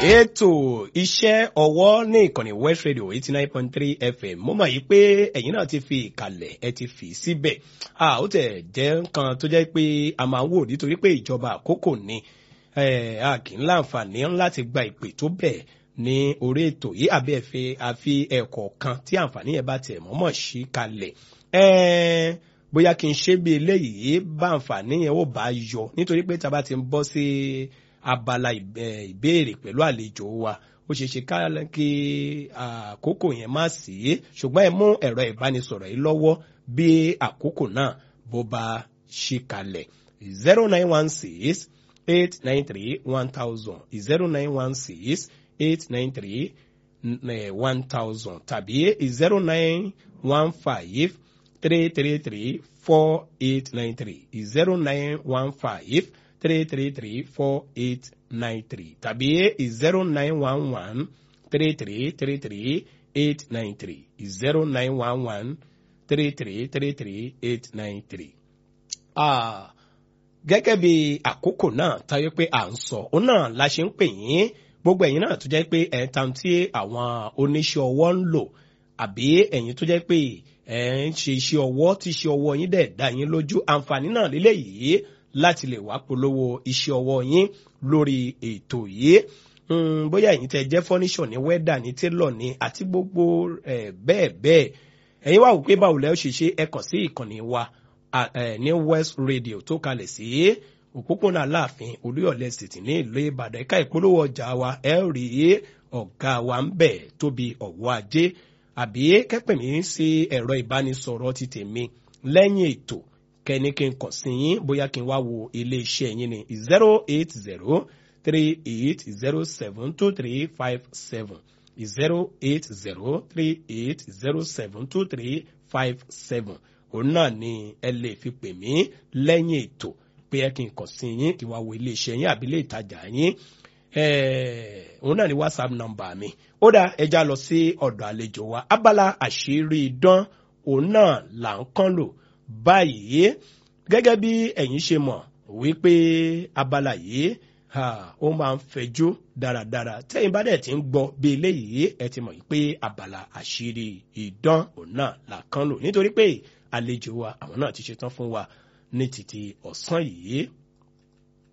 ètò iṣẹ́ ọwọ́ ní ìkànnì west radio eighty nine point three fm mo mọ̀ yìí pé ẹ̀yin náà ti fi ìkàlẹ̀ ẹ ti fi síbẹ̀ ó tẹ̀ jẹ́ nǹkan tó jẹ́ pé a máa ń wò nítorí pé ìjọba àkókò ni a kì í láǹfààní láti gba ìpè tó bẹ̀ ní orí ètò yìí àbí ẹ̀fẹ̀ àfi ẹ̀kọ́ kan tí àǹfààní yẹn bá tẹ̀ mọ́mọ́ sí kalẹ̀ bóyá kí n ṣe bí eléyìí bá àǹfààní yẹn ó bá yọ nítorí pé tá a bá ti ń bọ́ sí abala ìbéèrè pẹ̀lú àlejò wa ó ṣeé ṣe kí àkókò yẹn má sí ṣùgbọ́n ẹ mú ẹ̀rọ ìbánisọ̀rọ̀ yìí lọ́wọ́ bí àkókò náà bó bá ṣì kalẹ̀ zero nine one six eight nine three one thousand zero nine one six eight nine three one thousand tàbí zero nine one five three three three four eight nine three zero nine one five three three three four eight nine three tàbí zero nine one one three three three three eight nine three zero nine one one three three three three eight nine three. gẹ́gẹ́ bí àkókò náà táyé pé à ń sọ òun náà la ṣe ń pè yín gbogbo ẹ̀yin náà tó jẹ́ pé ẹ̀ ń tam tí àwọn oníṣẹ́ ọwọ́ ń lò àbí ẹ̀yin tó jẹ́ pé ẹ̀ ń ṣe iṣẹ́ ọwọ́ tí iṣẹ́ ọwọ́ yín dẹ̀ dá yín lójú àǹfààní náà lélẹ́yìí láti lè wá polówó iṣẹ́ ọwọ́ yín lórí ètò yìí bóyá ẹ̀yin tẹ́ jẹ́ fọ́níṣọ̀ ní wẹ́dà ní télọ̀ ní àti gbogbo bẹ́ẹ̀ bẹ́ẹ̀ ẹ̀yin wá wò pé báwo lẹ́ ṣe ṣe ẹ kàn sí ìkànnì wa ní west radio tó kalẹ̀ sí òpópónà aláàfin olúyọ̀lẹ̀ city ní ìlú ìbàdàn ẹ̀ka ìpolówó ọjà wa ẹ rí ọ̀gá wa ń bẹ̀ tóbi ọ̀wọ́ ajé àbí kẹ́pẹ̀ mi sí ẹ̀rọ ìbánisọ̀rọ̀ ti tèmi lẹ́yìn ètò kẹ́ni kí n kàn sí yín bóyá kí n wá wo ilé iṣẹ́ yín ní zero eight zero three eight zero seven two three five seven zero eight zero three eight zero seven two three five seven òun náà ni ẹ lè fi pè mí lẹ́yìn ètò pé ẹ kí n kàn sí yín kí n wá wo ilé iṣẹ́ yín àbí ilé ìtajà yín òun náà ni whatsapp number mi ó dá ẹja lọ sí ọ̀dọ̀ àlejò wa abala àṣírí idán òun náà là ń kán lò báyìí gẹ́gẹ́ bí ẹ̀yin ṣe mọ̀ wípé abala yìí ó máa ń fẹjú dáradára tẹ́yìn bá dẹ̀ ti ń gbọ́ bí eléyìí ẹ ti mọ̀ pé abala àṣírí idán òun náà là kán lò nítorí pé àlejò wa àwọn náà ti ṣetán fún wa ní títí ọ̀sán yìí